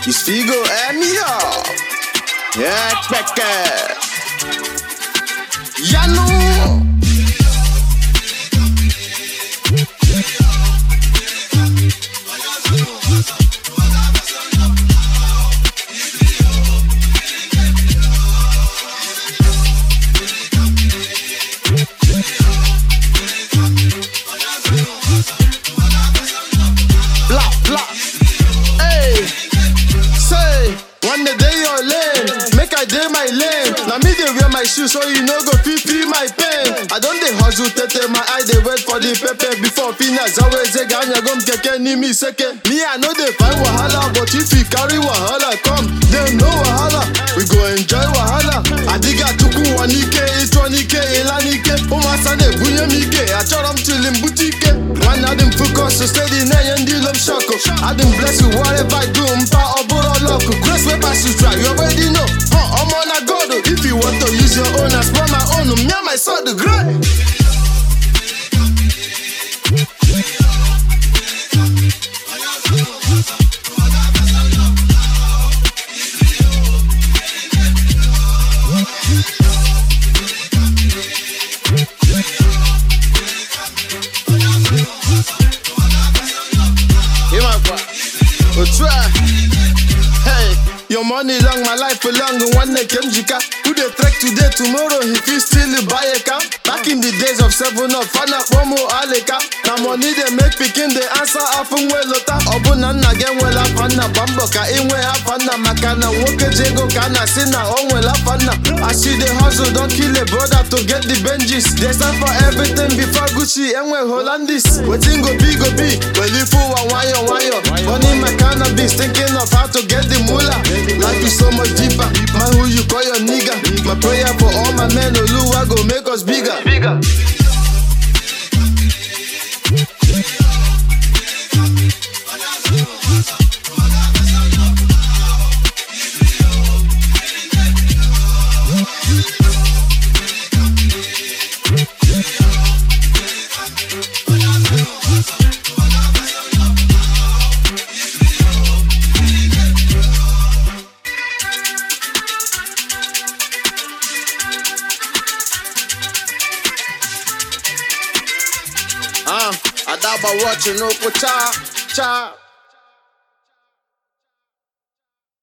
It's Figo and me up. Yeah, kpeke. Ya know. Blah, blah. Hey, say, one the day your lane, make I day my lane. Now me dey wear my shoes so you no go fit feel my pain. I don dey hustle tete my eye dey wait for the pepper before finish. Always say ganya gum keke ni mi seke. Me I no dey find wahala, but if you carry wahala come, then no wahala. We go enjoy wahala. Adiga tuku wanike, itwanike, ilanike. Umasa ne bunye mike, achọrọ m till m butike. One of them focus so steady na ye ndị lom shoko. I dem bless you whatever I do, mpa ọbụrụ ọlọkụ. Grace wey pass you try, you already know. Huh, ọmọ na God o. If you want to use your own, I spoil my own. Me and my son the great. Hey, my boy. Oh, try. Hey, your money long, my life for long. One day came Jika. Who they trek today, tomorrow, he feel still buy a car. Back in the days of seven up, fan up one more aleka. Now money they make picking the answer often well lota. Obuna again well up na bambo ka inwe apana makana woke jego kana sina on well apana. I see the hustle, don't kill a brother to get the Benjis. There's time for everything before Gucci and we Hollandis. Waiting go be go be. Well if you want wire wire. Money my cannabis, thinking of how to get the moolah. Life is so much deeper. Man, who you call your nigga? My prayer for all my men, Oluwa go make us bigger. Bigger. Ah, Adaba watching Oko Cha Cha.